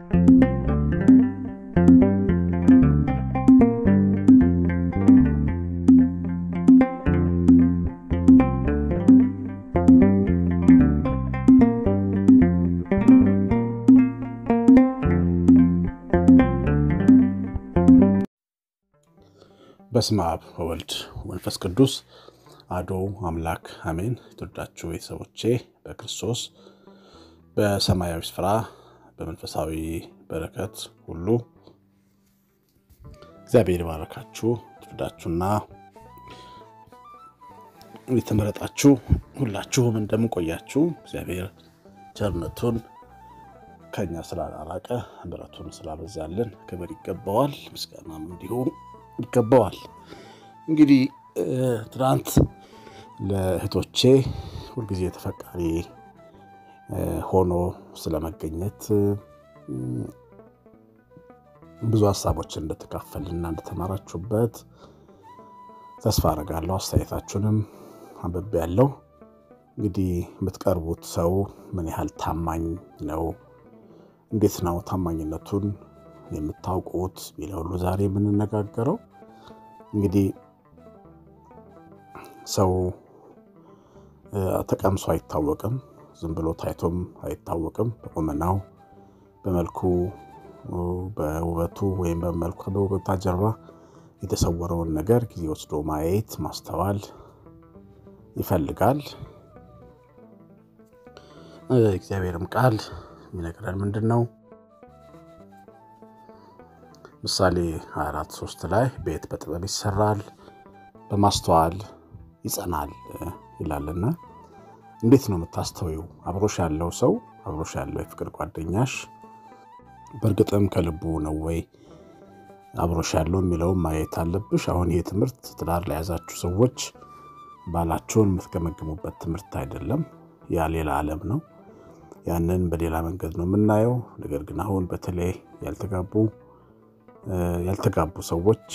በስመ አብ ወወልድ ወመንፈስ ቅዱስ አሐዱ አምላክ አሜን። የተወዳችሁ ቤተሰቦቼ በክርስቶስ በሰማያዊ ስፍራ በመንፈሳዊ በረከት ሁሉ እግዚአብሔር ይባረካችሁ። የተወዳችሁና የተመረጣችሁ ሁላችሁም እንደምንቆያችሁ እግዚአብሔር ቸርነቱን ከኛ ስላላራቀ ምሕረቱን ስላበዛልን ክብር ይገባዋል፣ ምስጋናም እንዲሁ ይገባዋል። እንግዲህ ትናንት ለእህቶቼ ሁልጊዜ ተፈቃሪ ሆኖ ስለመገኘት ብዙ ሀሳቦችን እንደተካፈልና እንደተማራችሁበት ተስፋ አደርጋለሁ። አስተያየታችሁንም አንብቤ ያለው እንግዲህ የምትቀርቡት ሰው ምን ያህል ታማኝ ነው፣ እንዴት ነው ታማኝነቱን የምታውቁት የሚለው ሁሉ ዛሬ የምንነጋገረው እንግዲህ ሰው ተቀምሶ አይታወቅም። ዝም ብሎ ታይቶም አይታወቅም። በቁመናው፣ በመልኩ፣ በውበቱ ወይም በመልኩ በውበታ ጀርባ የተሰወረውን ነገር ጊዜ ወስዶ ማየት ማስተዋል ይፈልጋል። እግዚአብሔርም ቃል የሚነግረን ምንድን ነው? ምሳሌ 24 3 ላይ ቤት በጥበብ ይሰራል በማስተዋል ይጸናል ይላልና፣ እንዴት ነው የምታስተውዩ? አብሮሽ ያለው ሰው አብሮሽ ያለው የፍቅር ጓደኛሽ በእርግጥም ከልቡ ነው ወይ አብሮሽ ያለው የሚለውን ማየት አለብሽ። አሁን ይህ ትምህርት ትዳር ለያዛችሁ ሰዎች ባላችሁን የምትገመግሙበት ትምህርት አይደለም። ያ ሌላ ዓለም ነው። ያንን በሌላ መንገድ ነው የምናየው። ነገር ግን አሁን በተለይ ያልተጋቡ ያልተጋቡ ሰዎች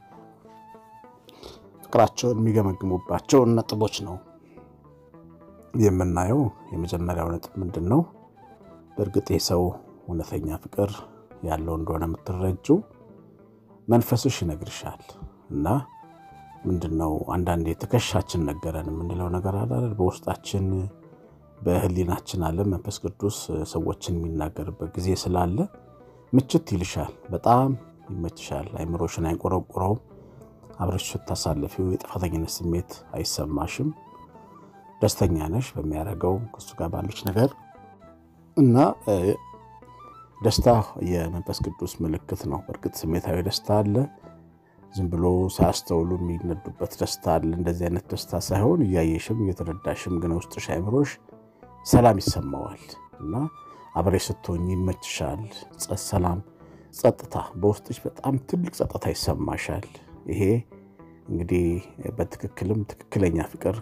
ፍቅራቸውን የሚገመግሙባቸውን ነጥቦች ነው የምናየው። የመጀመሪያው ነጥብ ምንድን ነው? በእርግጥ ይህ ሰው እውነተኛ ፍቅር ያለው እንደሆነ የምትረጂው መንፈስሽ ይነግርሻል። እና ምንድን ነው አንዳንዴ ትከሻችን ነገረን የምንለው ነገር አለ። በውስጣችን በሕሊናችን አለ መንፈስ ቅዱስ ሰዎችን የሚናገርበት ጊዜ ስላለ ምችት ይልሻል። በጣም ይመችሻል። አይምሮሽን አይቆረቁረውም። አብረሽ ስታሳልፊው የጥፋተኝነት ስሜት አይሰማሽም። ደስተኛ ነሽ በሚያደርገው ከሱ ጋር ባለች ነገር እና ደስታ የመንፈስ ቅዱስ ምልክት ነው። በእርግጥ ስሜታዊ ደስታ አለ። ዝም ብሎ ሳያስተውሉ የሚነዱበት ደስታ አለ። እንደዚህ አይነት ደስታ ሳይሆን እያየሽም እየተረዳሽም ግን ውስጥሽ አይምሮሽ ሰላም ይሰማዋል እና አብሬ ስትሆኝ ይመችሻል። ሰላም፣ ጸጥታ፣ በውስጥሽ በጣም ትልቅ ጸጥታ ይሰማሻል። ይሄ እንግዲህ በትክክልም ትክክለኛ ፍቅር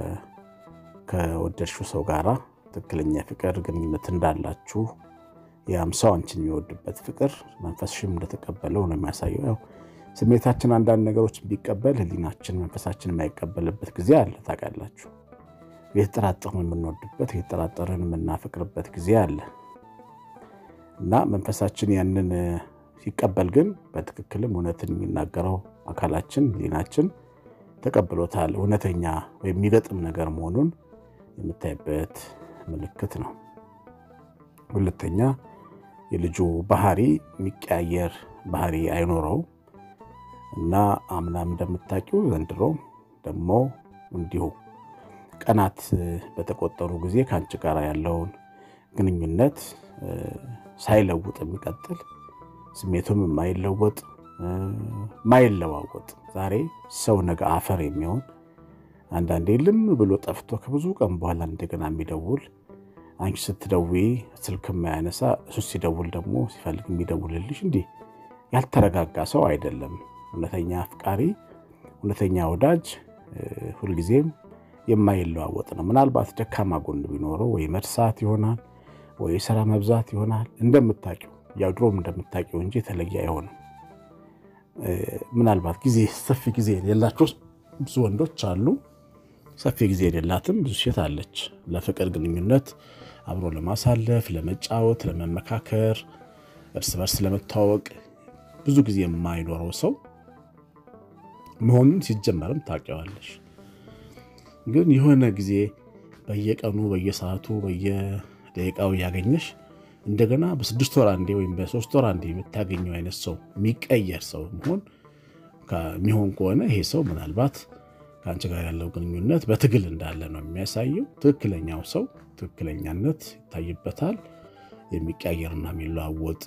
ከወደድሽው ሰው ጋራ ትክክለኛ ፍቅር ግንኙነት እንዳላችሁ ያም ሰው አንቺን የሚወድበት ፍቅር መንፈስሽም እንደተቀበለው ነው የሚያሳየው። ያው ስሜታችን አንዳንድ ነገሮች ቢቀበል ሕሊናችን መንፈሳችን የማይቀበልበት ጊዜ አለ። ታውቃላችሁ። የተጠራጠርን የምንወድበት የተጠራጠርን የምናፈቅርበት ጊዜ አለ እና መንፈሳችን ያንን ሲቀበል ግን በትክክልም እውነትን የሚናገረው አካላችን ሕሊናችን ተቀብሎታል። እውነተኛ ወይም የሚገጥም ነገር መሆኑን የምታይበት ምልክት ነው። ሁለተኛ የልጁ ባህሪ የሚቀያየር ባህሪ አይኖረው እና አምናም እንደምታውቂው ዘንድሮ ደግሞ እንዲሁ ቀናት በተቆጠሩ ጊዜ ከአንቺ ጋር ያለውን ግንኙነት ሳይለውጥ የሚቀጥል ስሜቱም የማይለወጥ ማይለዋወጥ ዛሬ ሰው ነገ አፈር የሚሆን አንዳንዴ ልም ብሎ ጠፍቶ ከብዙ ቀን በኋላ እንደገና የሚደውል አንቺ ስትደውዪ ስልክ የማያነሳ እሱ ሲደውል ደግሞ ሲፈልግ የሚደውልልሽ እንዲህ ያልተረጋጋ ሰው አይደለም። እውነተኛ አፍቃሪ፣ እውነተኛ ወዳጅ ሁልጊዜም የማይለዋወጥ ነው። ምናልባት ደካማ ጎን ቢኖረው ወይ መርሳት ይሆናል ወይ የስራ መብዛት ይሆናል። እንደምታውቂው ያው ድሮም እንደምታውቂው እንጂ የተለየ አይሆንም። ምናልባት ጊዜ ሰፊ ጊዜ የሌላቸው ብዙ ወንዶች አሉ። ሰፊ ጊዜ የሌላትም ብዙ ሴት አለች። ለፍቅር ግንኙነት አብሮ ለማሳለፍ፣ ለመጫወት፣ ለመመካከር እርስ በርስ ለመተዋወቅ ብዙ ጊዜ የማይኖረው ሰው መሆኑን ሲጀመርም ታውቂዋለሽ። ግን የሆነ ጊዜ በየቀኑ በየሰዓቱ በየደቂቃው እያገኘሽ እንደገና በስድስት ወር አንዴ ወይም በሶስት ወር አንዴ የምታገኘው አይነት ሰው የሚቀየር ሰው መሆን የሚሆን ከሆነ ይሄ ሰው ምናልባት ከአንቺ ጋር ያለው ግንኙነት በትግል እንዳለ ነው የሚያሳየው። ትክክለኛው ሰው ትክክለኛነት ይታይበታል። የሚቀያየርና የሚለዋወጥ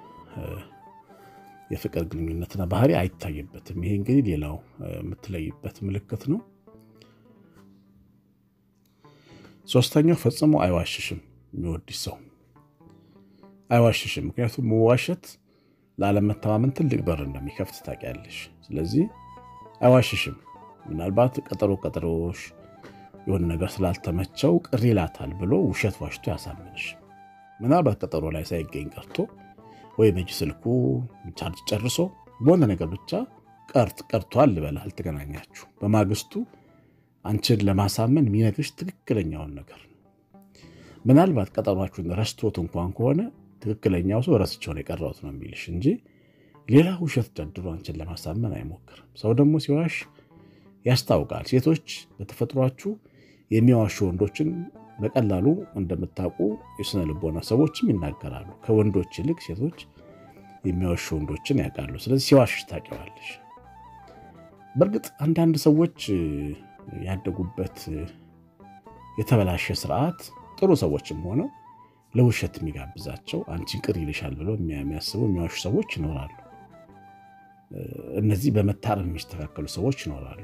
የፍቅር ግንኙነትና ባህሪ አይታይበትም። ይሄ እንግዲህ ሌላው የምትለይበት ምልክት ነው። ሶስተኛው ፈጽሞ አይዋሽሽም። የሚወድሽ ሰው አይዋሽሽም። ምክንያቱም መዋሸት ላለመተማመን ትልቅ በር እንደሚከፍት ታውቂያለሽ። ስለዚህ አይዋሽሽም። ምናልባት ቀጠሮ ቀጠሮሽ የሆነ ነገር ስላልተመቸው ቅር ይላታል ብሎ ውሸት ዋሽቶ ያሳምንሽ። ምናልባት ቀጠሮ ላይ ሳይገኝ ቀርቶ ወይ በእጅ ስልኩ ቻርጅ ጨርሶ በሆነ ነገር ብቻ ቀርት ቀርቷል ልበል አልተገናኛችሁ። በማግስቱ አንቺን ለማሳመን የሚነግርሽ ትክክለኛውን ነገር ነው። ምናልባት ቀጠሯችሁን ረስቶት እንኳን ከሆነ ትክክለኛው ሰው ረስቼውን የቀረሁት ነው የሚልሽ እንጂ ሌላ ውሸት ደርድሮ አንቺን ለማሳመን አይሞክርም። ሰው ደግሞ ሲዋሽ ያስታውቃል። ሴቶች በተፈጥሯችሁ የሚዋሹ ወንዶችን በቀላሉ እንደምታውቁ የስነ ልቦና ሰዎችም ይናገራሉ። ከወንዶች ይልቅ ሴቶች የሚዋሹ ወንዶችን ያውቃሉ። ስለዚህ ሲዋሽሽ ታውቂዋለሽ። በእርግጥ አንዳንድ ሰዎች ያደጉበት የተበላሸ ስርዓት ጥሩ ሰዎችም ሆነው ለውሸት የሚጋብዛቸው አንቺን ቅር ይልሻል ብለው የሚያስቡ የሚዋሹ ሰዎች ይኖራሉ። እነዚህ በመታረም የሚስተካከሉ ሰዎች ይኖራሉ።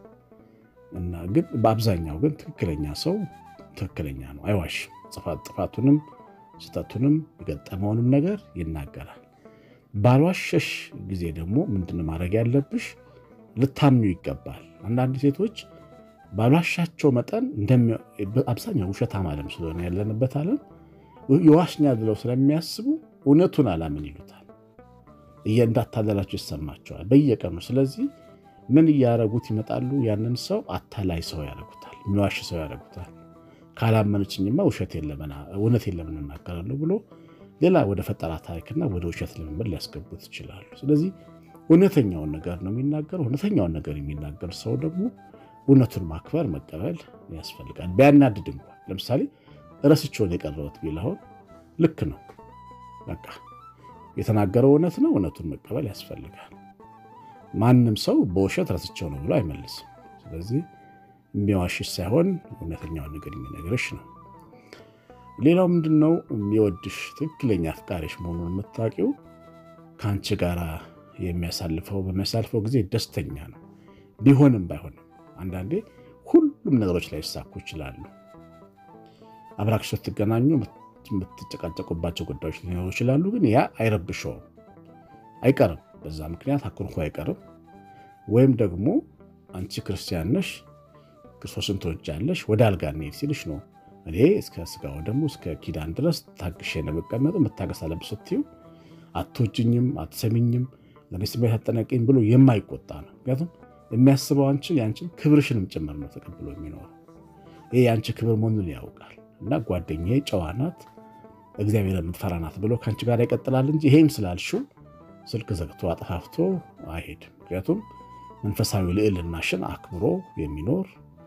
እና ግን በአብዛኛው ግን ትክክለኛ ሰው ትክክለኛ ነው፣ አይዋሽም። ጥፋቱንም ስህተቱንም የገጠመውንም ነገር ይናገራል። ባልዋሸሽ ጊዜ ደግሞ ምንድን ማድረግ ያለብሽ ልታምኙ ይገባል። አንዳንድ ሴቶች ባልዋሻቸው መጠን አብዛኛው ውሸታም ዓለም ስለሆነ ያለንበት ዓለም የዋሽኛል ብለው ስለሚያስቡ እውነቱን አላምን ይሉታል። እንዳታለላቸው ይሰማቸዋል በየቀኑ። ስለዚህ ምን እያረጉት ይመጣሉ? ያንን ሰው አታላይ ሰው ያደረጉታል፣ የሚዋሽ ሰው ያደረጉታል። ካላመነችኝማ ውሸት እውነት የለምን እናገራለሁ ብሎ ሌላ ወደ ፈጠራ ታሪክና ወደ ውሸት ልምምድ ሊያስገቡት ይችላሉ። ስለዚህ እውነተኛውን ነገር ነው የሚናገረው። እውነተኛውን ነገር የሚናገር ሰው ደግሞ እውነቱን ማክበር መቀበል ያስፈልጋል። ቢያናድድ እንኳን ለምሳሌ ረስቼውን የቀረሁት ቢል አሁን ልክ ነው፣ በቃ የተናገረው እውነት ነው። እውነቱን መቀበል ያስፈልጋል። ማንም ሰው በውሸት ረስቼው ነው ብሎ አይመልስም። ስለዚህ የሚዋሽሽ ሳይሆን እውነተኛውን ነገር የሚነግርሽ ነው። ሌላው ምንድን ነው? የሚወድሽ ትክክለኛ አፍቃሪሽ መሆኑን የምታውቂው ከአንቺ ጋር የሚያሳልፈው በሚያሳልፈው ጊዜ ደስተኛ ነው። ቢሆንም ባይሆንም አንዳንዴ ሁሉም ነገሮች ላይ ይሳኩ ይችላሉ። አብራክሽ ስትገናኙ የምትጨቃጨቁባቸው ጉዳዮች ሊኖሩ ይችላሉ። ግን ያ አይረብሸውም፣ አይቀርም። በዛ ምክንያት አኩርፎ አይቀርም። ወይም ደግሞ አንቺ ክርስቲያን ነሽ፣ ክርስቶስን ትወጃለሽ፣ ወደ አልጋ እንሂድ ሲልሽ ነው እኔ እስከ ስጋው ደግሞ እስከ ኪዳን ድረስ ታግሼ ነው የምቀመጠው፣ መታገስ አለብሽ ስትይው አትወጂኝም፣ አትሰሚኝም፣ ለእኔ ስሜት አጠናቀኝ ብሎ የማይቆጣ ነው። ምክንያቱም የሚያስበው አንቺን የአንቺን ክብርሽንም ጭምር ነው ተቀብሎ የሚኖረው። ይህ የአንቺ ክብር መሆኑን ያውቃል። እና ጓደኛዬ ጨዋ ናት፣ እግዚአብሔር የምትፈራ ናት ብሎ ከአንቺ ጋር ይቀጥላል እንጂ ይሄን ስላልሽው ስልክ ዘግቶ አጠፋፍቶ አይሄድም። ምክንያቱም መንፈሳዊ ልዕልናሽን አክብሮ የሚኖር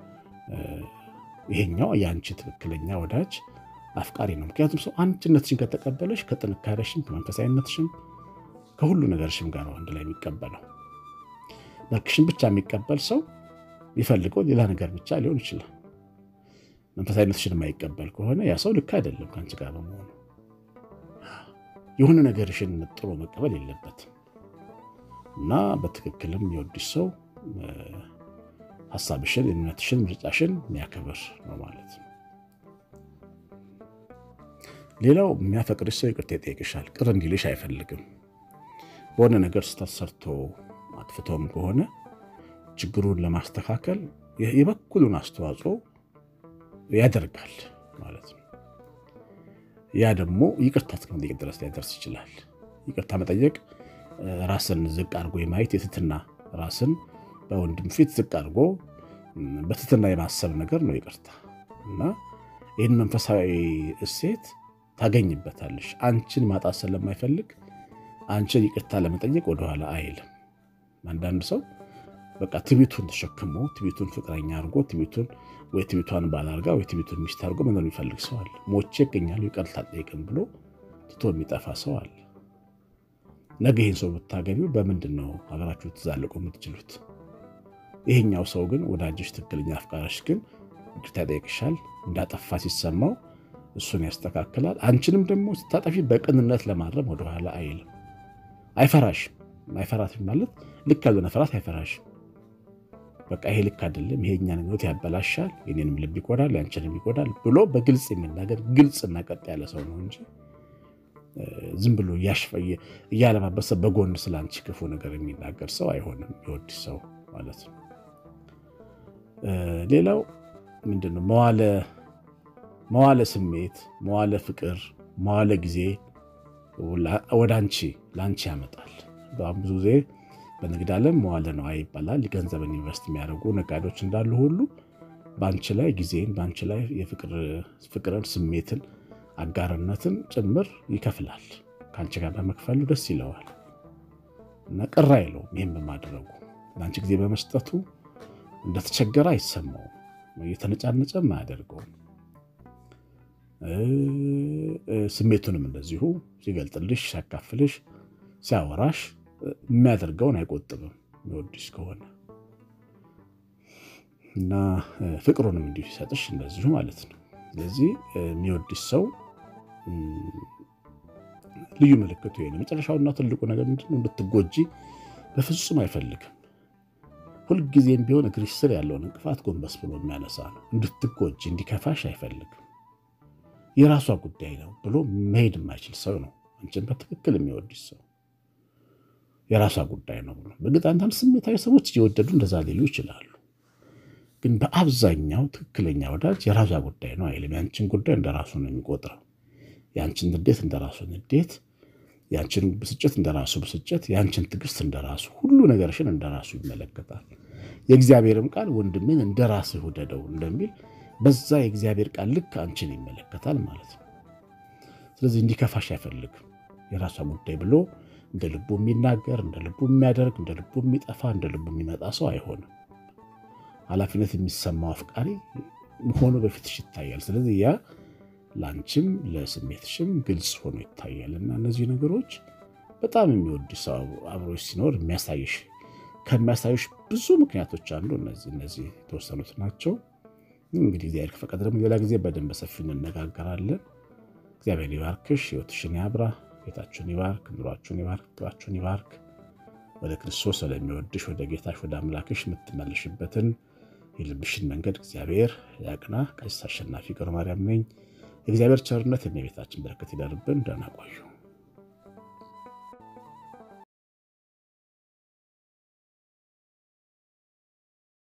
ይሄኛው የአንቺ ትክክለኛ ወዳጅ አፍቃሪ ነው። ምክንያቱም ሰው አንድነትሽን ከተቀበለሽ ከጥንካሬሽም ከመንፈሳዊነትሽም ከሁሉ ነገርሽም ጋር ነው አንድ ላይ የሚቀበለው። መልክሽን ብቻ የሚቀበል ሰው የሚፈልገው ሌላ ነገር ብቻ ሊሆን ይችላል። መንፈሳዊነትሽን የማይቀበል ከሆነ ያ ሰው ልክ አይደለም ከአንቺ ጋር በመሆኑ። የሆነ ነገርሽን ጥሎ መቀበል የለበትም እና በትክክልም የወድሽ ሰው ሀሳብሽን፣ እምነትሽን፣ ምርጫሽን የሚያከብር ነው ማለት ነው። ሌላው የሚያፈቅርሽ ሰው ይቅርታ ይጠይቅሻል። ቅር እንዲልሽ አይፈልግም። በሆነ ነገር ስህተት ሰርቶ አጥፍቶም ከሆነ ችግሩን ለማስተካከል የበኩሉን አስተዋጽኦ ያደርጋል ማለት ነው። ያ ደግሞ ይቅርታ እስከ መጠየቅ ድረስ ሊያደርስ ይችላል። ይቅርታ መጠየቅ ራስን ዝቅ አድርጎ የማየት የትትና ራስን በወንድም ፊት ዝቅ አድርጎ በትትና የማሰብ ነገር ነው ይቅርታ እና ይህን መንፈሳዊ እሴት ታገኝበታለሽ። አንቺን ማጣት ስለማይፈልግ አንቺን ይቅርታ ለመጠየቅ ወደኋላ አይልም። አንዳንድ ሰው በቃ ትቢቱን ተሸክሞ ትቢቱን ፍቅረኛ አድርጎ ትቢቱን ወይ ትቢቷን ባል አድርጋ ወይ ትቢቱን ሚስት አድርጎ መኖር የሚፈልግ ሰው አለ። ሞቼ እገኛለሁ ይቅርታ አልጠይቅም ብሎ ትቶ የሚጠፋ ሰው አለ። ነገ ይህን ሰው ብታገቢው በምንድን ነው ሀገራችሁ ትዛለቁ የምትችሉት? ይሄኛው ሰው ግን ወዳጅሽ፣ ትክክለኛ አፍቃሪሽ ግን ይቅርታ ይጠይቅሻል። እንዳጠፋ ሲሰማው እሱን ያስተካክላል። አንቺንም ደግሞ ስታጠፊ በቅንነት ለማረም ወደኋላ አይልም። አይፈራሽም። አይፈራትም ማለት ልክ ያልሆነ ፍርሃት አይፈራሽም። በቃ ይሄ ልክ አይደለም፣ ይሄ እኛን ሕይወት ያበላሻል፣ የኔንም ልብ ይጎዳል፣ ያንቺንም ይጎዳል ብሎ በግልጽ የሚናገር ግልጽና ቀጥ ያለ ሰው ነው እንጂ ዝም ብሎ እያለማበሰ በጎን ስለ አንቺ ክፉ ነገር የሚናገር ሰው አይሆንም። የወድሽ ሰው ማለት ነው። ሌላው ምንድነው? መዋለ ስሜት፣ መዋለ ፍቅር፣ መዋለ ጊዜ ወደ አንቺ ለአንቺ ያመጣል። በጣም ብዙ ጊዜ በንግድ ዓለም መዋለ ነዋይ ይባላል። ገንዘብን ኢንቨስት የሚያደርጉ ነጋዴዎች እንዳሉ ሁሉ በአንቺ ላይ ጊዜን በአንቺ ላይ የፍቅርን ስሜትን አጋርነትን ጭምር ይከፍላል። ከአንቺ ጋር በመክፈሉ ደስ ይለዋል እና ቅር አይለውም። ይህም በማድረጉ ለአንቺ ጊዜ በመስጠቱ እንደተቸገረ አይሰማውም። እየተነጫነጨም አያደርገውም። ስሜቱንም እንደዚሁ ሲገልጥልሽ፣ ሲያካፍልሽ፣ ሲያወራሽ የሚያደርገውን አይቆጥብም የሚወድሽ ከሆነ እና ፍቅሩንም እንዲሁ ሲሰጥሽ እንደዚሁ ማለት ነው። ስለዚህ የሚወድሽ ሰው ልዩ ምልክቱ ይሄ ነው። መጨረሻውና ትልቁ ነገር ምንድነው? እንድትጎጂ በፍጹም አይፈልግም። ሁልጊዜም ቢሆን እግርሽ ስር ያለውን እንቅፋት ጎንበስ ብሎ የሚያነሳ ነው። እንድትጎጂ እንዲከፋሽ አይፈልግም። የራሷ ጉዳይ ነው ብሎ መሄድ የማይችል ሰው ነው። አንቺን በትክክል የሚወድሽ ሰው የራሷ ጉዳይ ነው ብሎ በእርግጥ አንዳንድ ስሜታዊ ሰዎች እየወደዱ እንደዛ ሊሉ ይችላሉ። ግን በአብዛኛው ትክክለኛ ወዳጅ የራሷ ጉዳይ ነው አይልም። ያንቺን ጉዳይ እንደራሱ ነው የሚቆጥረው። ያንቺን ንዴት እንደራሱ ንዴት፣ ያንቺን ብስጭት እንደራሱ ብስጭት፣ ያንቺን ትዕግስት እንደራሱ ሁሉ ነገርሽን እንደራሱ ይመለከታል። የእግዚአብሔርም ቃል ወንድምን እንደራስህ ውደደው እንደሚል በዛ የእግዚአብሔር ቃል ልክ አንቺን ይመለከታል ማለት ነው። ስለዚህ እንዲከፋሽ አይፈልግም። የራሷ ጉዳይ ብሎ እንደ ልቡ የሚናገር እንደ ልቡ የሚያደርግ እንደ ልቡ የሚጠፋ እንደ ልቡ የሚመጣ ሰው አይሆንም። ኃላፊነት የሚሰማው አፍቃሪ ሆኖ በፊትሽ ይታያል። ስለዚህ ያ ለአንቺም ለስሜትሽም ግልጽ ሆኖ ይታያል እና እነዚህ ነገሮች በጣም የሚወድ ሰው አብሮች ሲኖር የሚያሳይሽ ከሚያሳዩሽ ብዙ ምክንያቶች አንዱ እነዚህ እነዚህ የተወሰኑት ናቸው። እንግዲህ እግዚአብሔር ከፈቀደ ደግሞ ሌላ ጊዜ በደንብ በሰፊው እንነጋገራለን። እግዚአብሔር ይባርክሽ፣ ሕይወትሽን ያብራ፣ ቤታችሁን ይባርክ፣ ኑሯችሁን ይባርክ፣ ፍቅራችሁን ይባርክ። ወደ ክርስቶስ ወደሚወድሽ ወደ ጌታሽ ወደ አምላክሽ የምትመለሽበትን የልብሽን መንገድ እግዚአብሔር ያቅና። ቀሲስ አሸናፊ ገብረ ማርያም ነኝ። የእግዚአብሔር ቸርነት የእመቤታችን በረከት ይደርብን። ደህና ቆዩ።